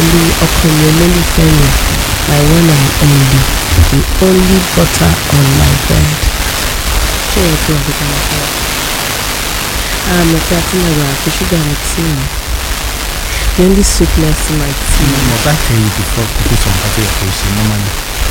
pẹ̀lú ọkọ mi olólùfẹ́ mi my one and only the only butter on my bread. ṣé o tó ọdún kan lọ́wọ́? àmì pé àti mo rà àpò ṣúgà mi tí mi the only sweetness in my tea. mo bá tẹ yìí before kó tó sọ nǹkan tó yẹ kó ṣe normally.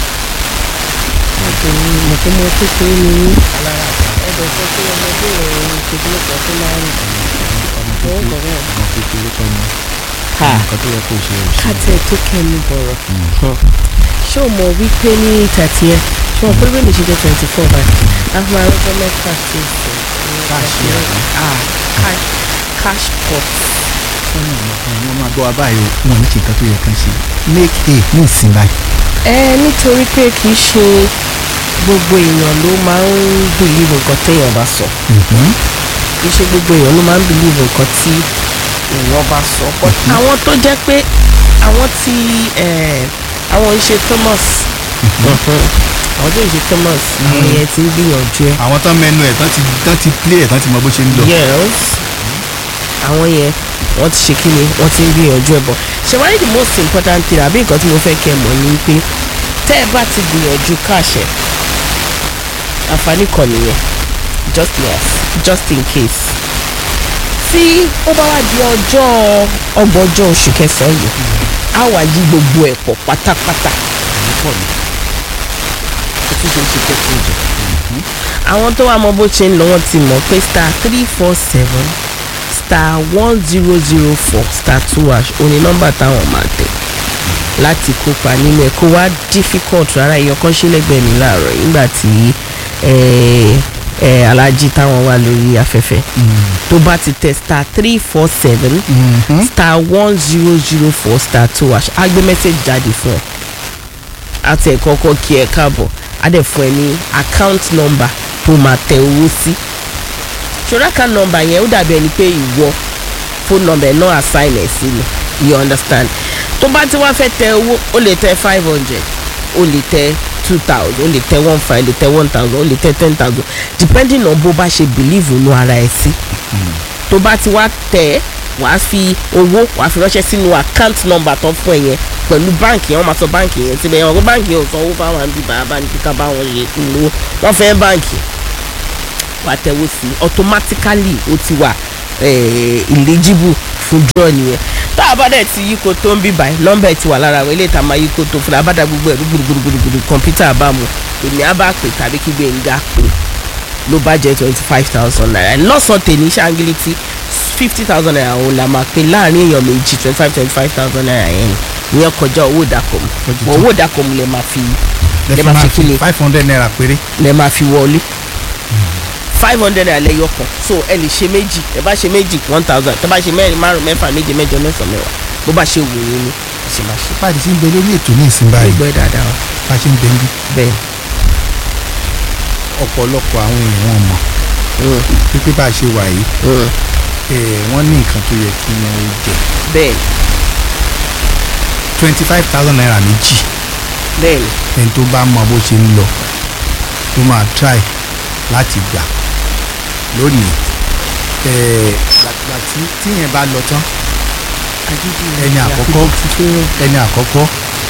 obìnrin mọ̀ pé mo kékeré ni mí. ẹ̀dọ̀ sọ pé ọmọdé ìròyìn ìṣègùn kan tó máa ń rìn. ọmọ Ó kékeré bọ̀rọ̀. ọmọ kékeré kọ́ ni Ha. nǹkan tó yẹ kó ṣe ò ṣe. kátẹ́ tó kẹ́nu bọ̀rọ̀. ṣé o mọ̀ wípé ní thirty ẹ̀ ṣé o mọ̀ pé bẹ́ẹ̀ lè ṣe jẹ́ twenty four báyìí àwọn arọ́jọ́ mẹ́fà sí ìsìn. Cash yẹn. ah cash cash pot. wọ́n ní ọmọ kan wọ́n máa gbọ́ wa báyìí o wọn ò ní ṣe nǹkan tó yẹ kán ṣe make a ní ìsìn báyìí. ẹ nítorí pé kì í ṣe gbogbo èèyàn ló máa ń bìlíìfù nǹkan téèyàn bá sọ Mhm. kì í ṣe gbogbo èèyàn ló máa ń bìlíìfù nǹkan tí èèyàn bá sọ but àwọn tó jẹ́ pé àwọn tí eh, àwọn ìṣe Thomas àwọn tó ìṣe Thomas àwọn yẹn ti ń gbìyànjú ẹ àwọn tán mẹ́nu ẹ̀ tán ti tán ti play ẹ̀ tán ti mọ bó ṣe ń lọ. yes àwọn yẹn wọ́n ti ṣe kíni wọ́n ti ń gbìyànjú ẹ bọ̀ ṣe wáyé the most important thing àbí nǹkan tí mo fẹ́ kẹ́ ẹ mọ̀ ni pé tẹ́ ẹ bá ti gbìyànjú káàṣẹ àǹfààní kan nìyẹn just yes just in case tí ó bá wá di ọjọ́ ọgbọ̀njọ́ oṣù kẹsàn-án yìí á wà yí gbogbo ẹ̀ pọ̀ pátápátá pọ̀ ni. ó tún ṣe é ṣe kẹ́kọ̀ọ́ jù. àwọn tó wà mọ bó ṣe ń lọ wọ́n ti mọ̀ pé star three four seven star one zero zero four star two hash òní nọ́mbà táwọn máa tẹ̀ láti kópa nínú ẹ̀ kó wá difficult rárá èèyàn kan ṣe lẹ́gbẹ̀ẹ́ mi láàárọ̀ yìí nígbà tí eh, eh, alájí táwọn wà lórí afẹ́fẹ́ tó bá ti tẹ̀ star three four seven Mhm. star one zero zero four star two hash á gbé mẹ́sẹ̀gì jáde fún ẹ àti ẹ̀ kọ́kọ́ kí ẹ káàbọ̀ á dẹ̀ fún ẹ ní account number tó máa tẹ owó sí ṣọ́ra account number yẹn ó dàbí ẹni pé ìwọ phone number ẹ̀ náà assign ẹ̀ sí ni you understand tó bá ti wá fẹ́ tẹ owó ó lè tẹ five hundred ó lè tẹ two thousand ó lè tẹ one five ó lè tẹ one thousand ó lè tẹ ten thousand depending on bó bá ṣe believe nínú ara ẹ̀ sí tó bá ti wá tẹ̀ ẹ́ wàá fi owó wàá fi ránṣẹ́ sínú account number tó fún ẹ yẹn pẹ̀lú báǹkì yẹn wọ́n máa sọ báǹkì yẹn síbẹ̀ yẹn wọ́n kó báǹkì yẹn ò sanwó fáwọn àbí bàbá ní kíkà bá wọn yẹ lówó wọ́n fẹ́ báǹkì wàá tẹ̀wó sí i automatically ó ti wà eh, eligible fún draw nìyẹn tá a bá dẹ̀ ti yí ko tó ń bí báyìí nọ́mbà ẹ̀ ti wà lára àwọn eléyìí tá a máa yí ko tó fúnra bá dá gbogbo ẹ̀rú gbùdùgbùdùgbùdù kọ̀ǹpútà àbámu èmi á bá pè tàbí kí Gbénga pè ló bá jẹ́ twenty five thousand naira lọ́sàn tèmi ṣáńgílítì fifty thousand naira òun la máa pè láàrin èèyàn méjì twenty five twenty five thousand naira yẹn ni ìyẹn kọjá owó ìdákọ̀mù Ó ti bọ̀ tó. owó ìdákọ̀mù lè máa fi lẹ lè fi máa máa fi fi kíni five hundred naira péré. lè máa fi wọlé five hundred naira lẹ́yọ kan so ẹ lè ṣe méjì ẹ bá ṣe méjì one thousand tẹ bá ṣe mẹ́rin márùn mẹ́fà méje mẹ́jọ mẹ́sàn mẹ́wàá bó bá ṣe wù yín ni ẹ ṣe máa ṣe. pàdé sí ń bẹ lórí ètò ní ìsìn báyìí gbọ́ ẹ dáadáa o bá a ṣe ń bẹ níbí bẹ́ẹ̀ ọ̀pọ̀lọpọ̀ àwọn èèyàn mọ̀ mm, pípé bá a ṣe wà yìí mm, eh, wọ́n ní nǹkan tó yẹ kí wọ́n ó jẹ bẹ́ẹ̀ twenty five thousand naira méjì bẹ́ẹ̀ ni ẹni tó bá mọ bó ṣe ń lọ tó máa try láti gbà lónìí eh, gbàgbà tí tíyẹn bá lọ tán ẹni àkọ́kọ́ ẹni àkọ́kọ́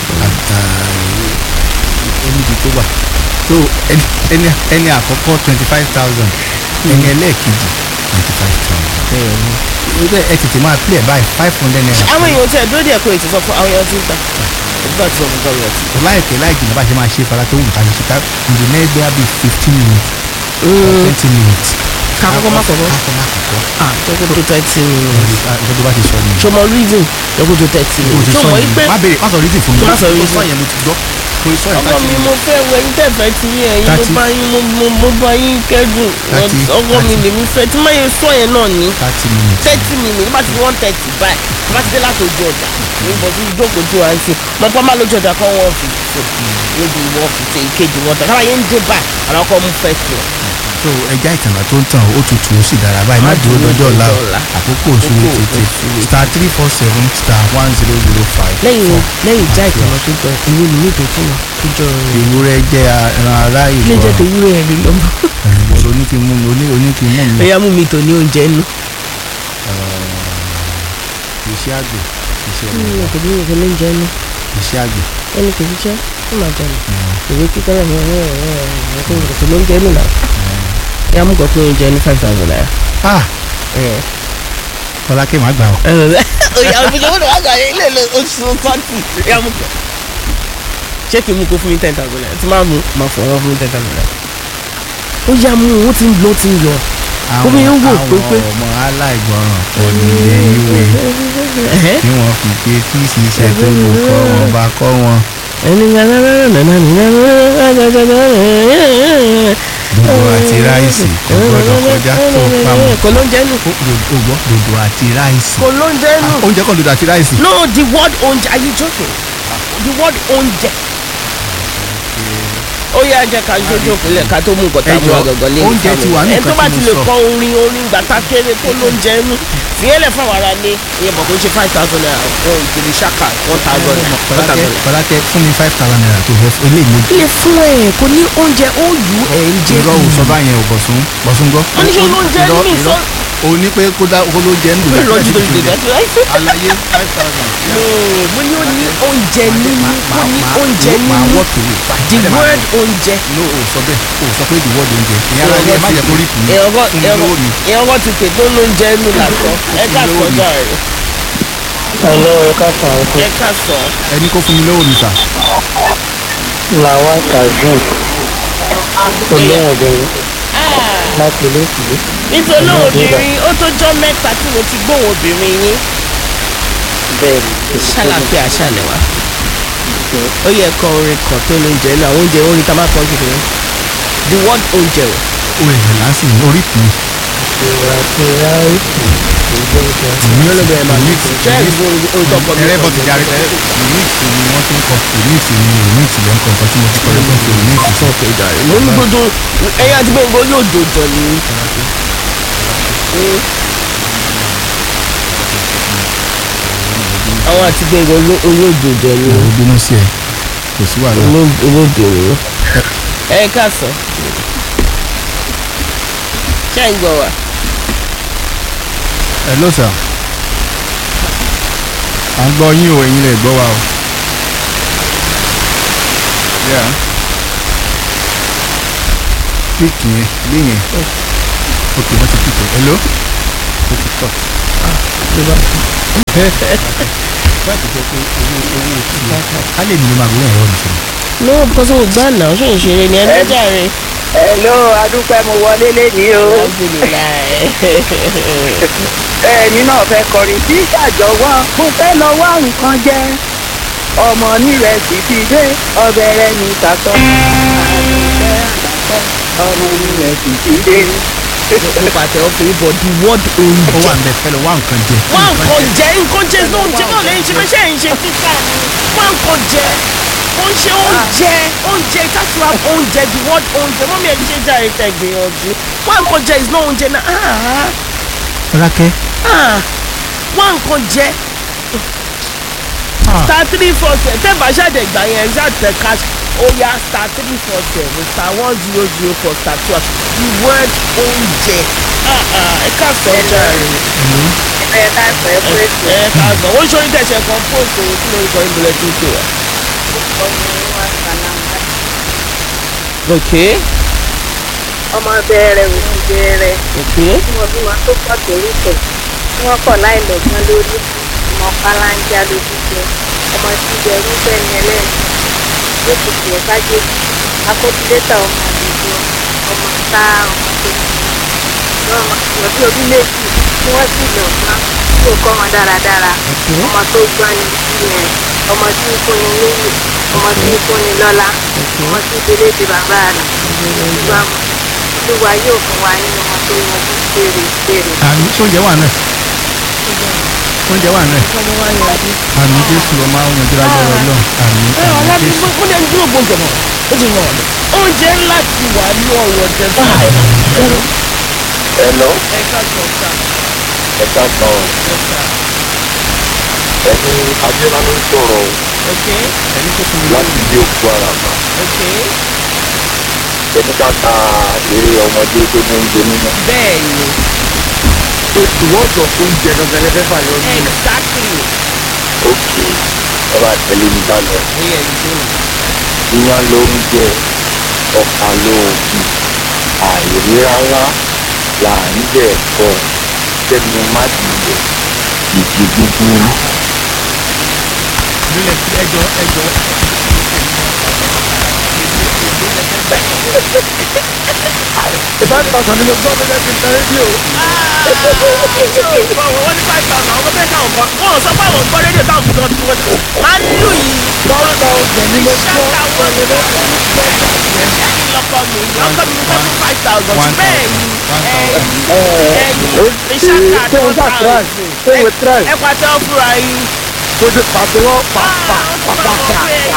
oníbi tó wà so ẹni ẹni ẹni àkọ́kọ́ twenty five thousand ẹni ẹlẹ́ẹ̀kejì twenty five thousand bẹ́ẹ̀ ni. nígbà ẹ tètè máa play ẹ̀ báyìí five hundred naira àwọn èèyàn tí ẹ dúró díẹ̀ kó ètò sọ fún àwọn èèyàn tí ń ta ìgbà tí wọn gbọ́ yẹn ti. láìpẹ́ láì jìnnà bá ṣe máa ṣe fara tó wù ká ṣe ṣe ká ǹjẹ́ nẹ́gbẹ́ á bí fifteen minutes twenty minutes. ká kọ́kọ́ má kọ́kọ́ ká má kọ́kọ́ ah jẹ́kó tó thirty minutes ọjọ́ tó bá ti sọ ni. ṣọmọ reason jẹ́kó tó thirty o ti minutes sọ ṣọmọ yẹn yìí pé má béèrè má sọ reason fún mi Má sọ o reason. sọ yẹn mo ti gbọ́ o sọ yẹn ọkọ láti mi mo fẹ́ wẹ yín tẹ̀fẹ́ ti yín ẹ̀yin mo Thirty. bá yín mo mo mo bá yín kẹ́dùn Thirty. ọkọ mi Thirty. lèmi fẹ́ tí máa yẹ sọ yẹn náà ní thirty minutes. thirty minutes bá ti one thirty báyìí bá ti dé láti ojú ọjà ní bọ̀ sí ìjókòó tí wàá ń sìn mo pa má lójú ọjà kan wọ́n fi ṣe lójú wọ́n fi ṣe ìkejì wọn tán káwá yẹn ń dé báyìí àwọn ọkọ mu fẹ́ tó so ẹja ìtànà tó ń tàn ó tutù ó sì dára báyìí má Má dúró dúró lọ́jọ́ ọ̀la o dọjọ́ ọ̀la. àkókò òṣùwò Àkókò tètè òṣùwò. star three four seven star one zero zero five. lẹ́yìn lẹ́yìn ìjà ìtànà tó jọ ìwé mi níbi tó wà tó jọ ewúrẹ́ jẹ́ ẹran ará ilé jẹ́ tó ìgbọràn wúrẹ́ rí lọ́mọ ìgbọràn oníkìmú mi oní- oníkìmú mi ẹ̀yà mú mi tò ní oúnjẹ nù iṣẹ́ àgbẹ̀ iṣẹ́ mi ọmọ ò kò ní ìwé ló ń jẹ ní iṣẹ́ àgbẹ̀ ẹni kò ṣiṣẹ́ ó máa jẹ ní ìwé kíkọ́ náà ní ọ̀rọ̀ ọ̀rọ̀ ọ̀rọ̀ tó ń kò ló ń jẹ ní náà yà mú kọ́ pé oúnjẹ ní five thousand naira. ah Fọlákẹ́ máa gbà ọ́ oya òfìjọ wọn wà gà ilé ilé oṣù sọ́ọ̀tì yà mú kọ́. ṣé kí n mú kó fún mi ten thousand naira tí máa mú máa fọ̀ wọ́n fún mi ten thousand naira. ó yà mú ó ti ń lọ ó ti ń lọ. Omi ń wò àwọn pépé. ọmọ aláìgbọràn kò ní ilé ìwé tí wọ́n fi pé kí ṣiṣẹ́ tó lù kọ́ wọn bá kọ́ wọn dòdò àti ráìsì kò gbọ́dọ̀ kọjá tó pamọ́ kò ló ń jẹ́ nù. o gbọ́ dòdò àti ráìsì kò ló ń jẹ́ nù. Ah, oúnjẹ kan dòdò àti ráìsì. no the word oúnjẹ are you joking the word oúnjẹ. ó yá jẹ́ ká jójú òpinlẹ̀ ká tó mú nǹkan tá a mú Ẹ jọ̀ọ́, àgọ̀gọ̀ lé oúnjẹ ti wà ní ẹni tó nǹkan bá tí ti mo lè sọ. kọ orin orin gbàtà kéré tó ló ń jẹ nù fìyẹ́lẹ̀ fáwọn ará ní ìyẹn bọ̀ kó ṣe five thousand naira wọn ìgbèrè ṣáka one thousand one Fọlákẹ́ thousand. Fọlákẹ́ fún mi five thousand naira tó fẹ́ fún eléyìí mojú. ilé fún ẹ kò ní oúnjẹ ó yù ẹ ń jẹ irọ́ ò sọ báyẹn ò bọ̀sùn bọ̀sùn gbọ́. Wọ́n ní ṣé oúnjẹ Irọ́- ní mi irọ́. sọ- o ní pé kó dá kó ló jẹ́ ń dòdò ìrọ̀jú tó àti ṣe ráìsì dá sí láìpẹ́. àlàyé five thousand. No, mo ní ó ní oúnjẹ nínú ó ní oúnjẹ máa nínú wọ́ tòwé. the word oúnjẹ. no o sọ bẹ́ẹ̀ o sọ pé the word oúnjẹ ìyá ara ilé ẹ má jẹ́ kó rí kùn mí ìyọ̀ngọ́ fún mi lówó mi. ìyọ̀ngọ́ ti pè tó lóúnjẹ nínú làtọ̀ ẹ ká sọ jàre Hello, ẹ káàsán ọkọ. ẹ ká sọ. ẹni kó fún mi lówó mi sà. Làwọn Kazeem olóhùn obìnrin láti ilé ìsìlẹ̀. nítorí obìnrin ó tó jọ́ mẹ́ta tí mo ti gbóhùn obìnrin yín Bẹ́ẹ̀ni, ṣàlàfíà ṣàlẹ̀ wá. ó yẹ kọ orin kan tó lóúnjẹ náà oúnjẹ orin tá a máa kọ́ kékeré the word oúnjẹ o. o èèyàn lásì ní orí kùn. ìwà ti ráìsì ìgbésẹ̀. olóògbé ẹ̀ máa ní ìsìn ṣé ìgbó olùtọ́kọ mi ẹrẹ́ bọ́ ti járe remix ni wọ́n ti ń kọ remix ni remix lẹ́ ń kọ nǹkan tí mo ti kọ́ lẹ́kọ̀ọ́ sí remix. sọ pé jàre mo ní gbogbo ẹ̀yin àti gbẹ̀ngàn olóòjòjò ni. àwọn àti gbẹ̀ngàn olóòjòjò ni mo bínú sí ẹ kò sí wàhálà. olóòjò ni. ẹ káàsán ṣé ń gbọ́ wa. hello sir à ń gbọ́ yín o ẹ̀yin lè gbọ́ wa o. Yeah. píìkì yẹn lé yẹn ok wọ́n ti píìkì hello ó ti tọ̀. ló bá báyìí tó jẹ́ pé owó owó tiẹ̀ ká lè nílò máa gbé ẹ̀rọ mi sọ̀rọ̀. no because o gbà náà ṣé ìṣeré ni ẹni jàre. Hello, adúpẹ́ mo wọlé lénìí o. alhamdulilayi. Ẹ̀yin náà fẹ́ kọrin sí ṣàjọwọ́. Mo fẹ́ lọ wá nǹkan jẹ. Ọmọ nírẹsì ti dé, ọbẹ̀ rẹ̀ ní tàtọ́. Àdùfẹ́ àdàpẹ́, ọmọ nírẹsì ti dé. mo pàtẹ ọkùnrin but the word ó oúnjẹ. wà ń bẹ fẹ́ lọ wá nǹkan jẹ. wá nǹkan jẹ nǹkan jẹ ló ń jẹ náà lẹ́yìn ṣe fẹsẹ̀ ń ṣe títà ni wá nǹkan jẹ ó ń ṣe oúnjẹ oúnjẹ that's why oúnjẹ the word oúnjẹ mọ́mí ẹ̀ ṣe jáde tẹ̀ gbìyànjú wá nǹkan jẹ is not oúnjẹ náà ah Fọlákẹ́ ah wá nǹkan jẹ star three four seven tẹ́ bá ṣàdẹ̀ gbà yẹn ṣàtẹ̀ cash ó yá star three four seven star one zero zero four star two the word oúnjẹ ah ah ẹ ká sọ jàre Ẹ ká sọ ẹ pé kò ẹ ká sọ wọ́n ṣe oníkẹ̀ṣẹ̀ kan post owó tí lórí kan ìbílẹ̀ tó tó wa. kọ́ ní wá sàlámà. ok Ọmọ bẹ̀rẹ̀ òsì bẹ̀rẹ̀. ok Tí wọ́n bí wọn tó pọ̀ torí tẹ̀. Tí wọ́n kọ̀ láì lọ́gbọ́n lórí. Ọmọ pálángá lójú jẹ. Ọmọ tí jẹ irúfẹ́ ni ẹlẹ́rìí. Yóò ti tiẹ̀ kájé. Akọ́tílétà ọmọ àdúgbò. Ọmọ tá ọmọ tó ní. Ọmọ ìyọ̀bí orí méjì tí wọ́n sì lọ ná. Tí ò kọ́ wọn dáradára. Ọmọ tó gbọ́n ni ìyẹn. Ọmọ tí ń fúnni níyì. Ọmọ tí ń fúnni lọ́lá. Ọmọ tí ń délé di bàbá rẹ̀. Ìgbà mọ̀. Olúwa yóò fún wa ní ọmọ tó yanjú béèrè béèrè. àmì sóúnjẹ wà náà sóúnjẹ wà náà ọmọ wa yanjú. àmì jésù ọmọ àwọn ọmọdé lágbára ọlọ́run àmì ẹ àmì ọ̀la bí jésù. mo ní ẹni dúró gbọ́ngàn mọ́ ó ti ràn ọ́ oúnjẹ ńlá ti wà ní ọ̀rọ̀ tẹ̀sán. Hello, ẹ ká sọ sá ẹ ká sàn ẹ sá ẹni Adéla ló ń sọ̀rọ̀ o ok ẹni tó fún mi láti ilé òkú ara mà. ok Ẹni ká ta eré ọmọdé tó ní oúnjẹ nínú. bẹ́ẹ̀ ni Ìwọ́dọ̀ oúnjẹ gangan lẹ́fẹ́ fàyọ ní. exactly ọba tẹ̀lé mi bá lọ bóyá ẹni tó nù. iyán ló ń jẹ ọkà lóògùn àìrí rárá là ń jẹ ẹ̀kọ́ sẹ́nu má dìbò ìdí gbígbó lólè ẹjọ́ ẹjọ́ ìbáraẹni pàṣẹ ni mo gbọ́ mi lẹ́sìn tẹ rédíò. wọ́n ní five thousand àwọn bẹ́ẹ̀ káwọn kan wọ́n sọ pé àwọn gbọ́ rédíò táwọn fi lọ́dún wọn máa ń lù yìí. one thousand ni mo gbọ́ ṣáká wọn ni wọ́n ẹni lọ́kọ mi lọ́kọ mi fẹ́ fún five thousand One bẹ́ẹ̀ ni ẹ̀yìn ṣé ìṣáká o one ṣá try thousand ṣé o try ẹ pàtẹ́ ọ́ fúnra yín. kó o pàtẹ́wọ́ pàpà pàpà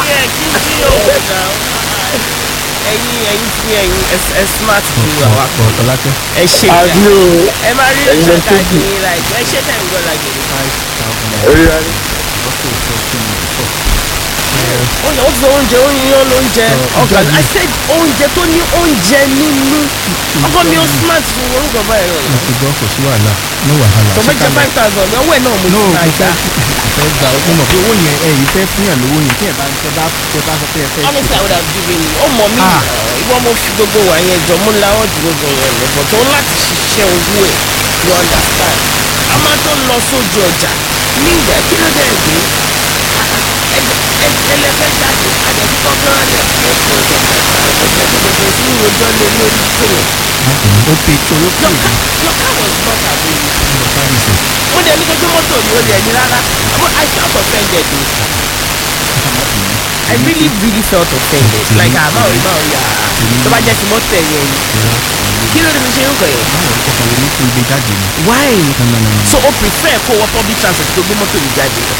ẹ̀yin ẹ̀yin tí ẹ̀yin ẹ smart ju àwa ọ̀ ọ̀lákẹ́ ẹ ṣe àbí o ẹ máa rí Ẹ̀yin lẹ ìṣàkà tóbi. ní like ẹ ṣe tẹ̀ ń gbọ́ lágbèrè. five thousand naira orí rẹ ni. lọ́sọ̀ ìfọ̀sùn ìfọ̀ oúnjẹ ó sọ oúnjẹ oúnjẹ lóúnjẹ Ọ, ọkàn ìjọba. I said oúnjẹ tó ní oúnjẹ nínú ọkọ mi ó smart ju orúkọ báyìí rẹ mo ti gbọ́ kò sí wàhálà no wàhálà tó bẹ́ẹ̀ jẹ́ five thousand ọwọ́ ẹ̀ náà mo no ti mo ta fẹ́ ìta fẹ́ gba ó mọ̀ pé owó yẹn ẹ yìí fẹ́ fún yàn lówó yẹn tí ẹ bá tẹ bá tẹ bá sọ pé ẹ fẹ́ honestly I would have given you ó mọ̀ mí Ah. ìwọ mo fi gbogbo wà yẹn jọ mo láwọ́ ju gbogbo yẹn lọ but ó láti ṣiṣẹ́ owó ẹ̀ you understand a máa tó lọ sójú ọjà ní ìgbà kí ló dé gbé ẹlẹ́fẹ́ jáde àjẹsí kọ́kọ́rọ́ rẹ̀ ẹ̀kọ́ ìjọba ìgbàlódé sí ìròjọ́ lé lórí fóònù. ó pe torí pé Your car, your car was not available. ìlú paris mo dẹ̀ ní gbogbo mọ́tò mi ò dẹ̀ ní rárá but I felt offended o. I really really felt offended like ah máa rí máa rí ah tó bá jẹ́ ti mọ́tò ẹ̀ yẹn ni kí ló dé mi ṣe ń kọ̀ yẹn. báwo ni kọkàn lè ní kí n gbé jáde ni why no no no no so o prefer kó wọ public transport tó gbé mọ́tò mi jáde lọ.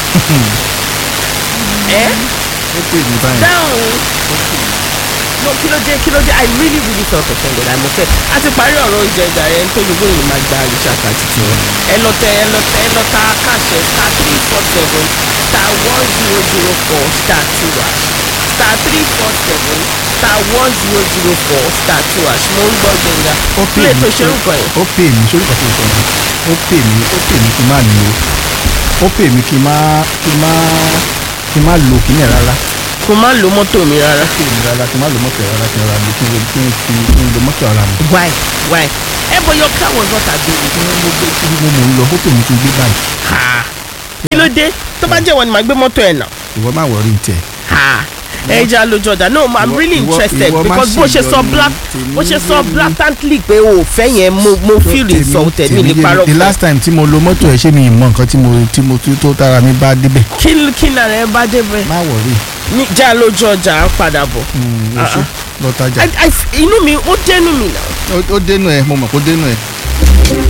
ẹ ó pè mí báyìí dáhùn no kí ló dé kí ló dé I really really felt offended I'm offended a ti parí ọ̀rọ̀ oúnjẹ ìgbà rẹ̀ ń tó gbogbo ìlú máa gba àríṣà àti tiwọn ẹ lọ tẹ ẹ lọ tẹ ẹ lọ ta káṣẹ star three four seven star one zero zero four star two hash star three four seven star one zero zero four star two hash mo ń gbọ́ gbẹ̀ngà ó pè play mí tó ṣe ń kọ yẹn ó pè mí sórí kan tó sọ yẹn ó pè mí ó pè mí kí n má ní o ó pè mí kí n má kí n má kí n má lo kíní ẹ̀ rárá kó má lo mọ́tò mi rárá kí n rárá kí n má lo mọ́tò ẹ̀ rárá kí n rárá lo kí n lo kí n fi kí n lo mọ́tò ara mi why why ẹ bọ your car was not available. kí wọ́n mo gbé kí mo mò ń lọ ó pè mí kí n gbé báyìí ha kí ló dé tó bá jẹ́ wọn ni màá gbé mọ́tò ẹ̀ náà. ìwọ má wọrí tẹ̀ ha ẹ jẹ́ àlójú ọ̀dà no i'm Ìwọ- really ìwọ- interested ìwọ má because bó ṣe ṣe sọ ìyọnu black tèmi bó ṣe sọ lórí- blatantly pé o ò fẹ́ yẹn mo mo feel insulted mi ní parọ́ the fún last time tí mo lo mọ́tò ẹ̀ ṣé mi ì mọ nǹkan tí mo tí mo tí tó tára mi bá débẹ̀ kí kí náà rẹ bá débẹ̀ má wọrí ní jẹ́ àlójú ọjà à ń padà bọ̀ ó ṣe Ah, lọ tajà I- I- inú mi ó dénú mi náà ó dénú ẹ mo mọ̀ kó dénú ẹ